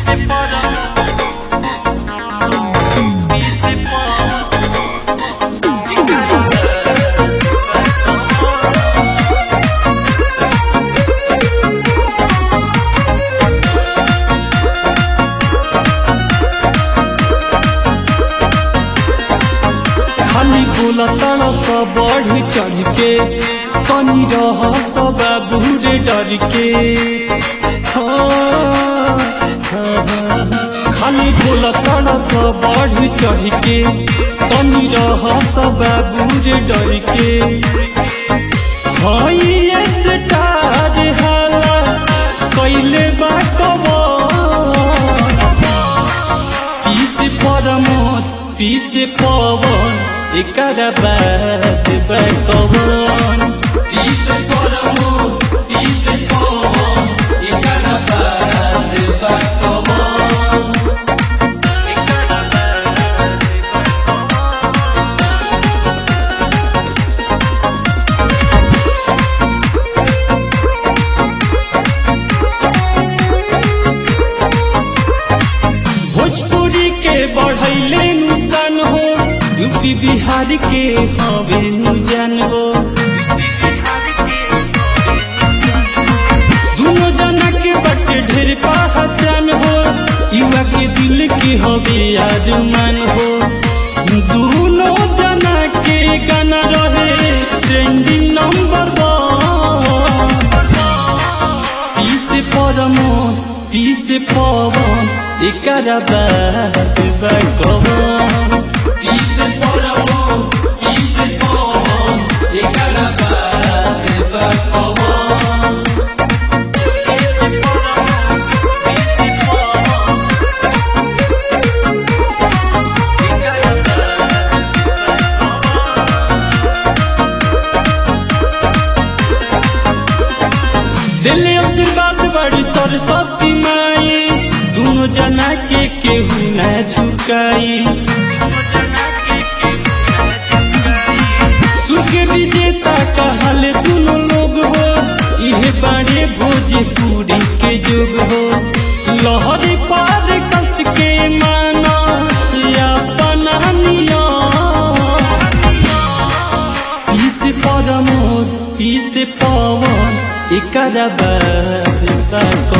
Pise para Pise para खाली बोलता सब बढ़ चढ़ के तनी रह सब बूढ़े डर के हाँ, हाँ, हाँ। खाली बोलता सब बढ़ चढ़ के तनी रह सब बूढ़े डर के हई स्टार हाला कैले बा कबर पीस परमोद पीस पवन एकर बात बकवन पीस परमोद पीस पवन एकर बात बकवन भोजपुरी के बढ़ैले नुसान हो यूपी बिहार के हवे नु जान हो दोनों जना के बटे ढेर पहचान हो युवा के दिल के हवे अरमान हो दोनों जना के गाना रहे trending number one piece Pramod piece Pawan एकर बात बकवन पीस परमोद पीस पवन एकर बात बकवन दिल आशीर्वाद बड़ी सरस्वती माई दोनों जना के केहू न झुकाई सुख विजेता कहल दोनों लोग हो इहे बाड़े भोजपुरी के जुग हो लहरी पार कस के मानस अपना नियम पीस परमोद पीस पवन एकर बात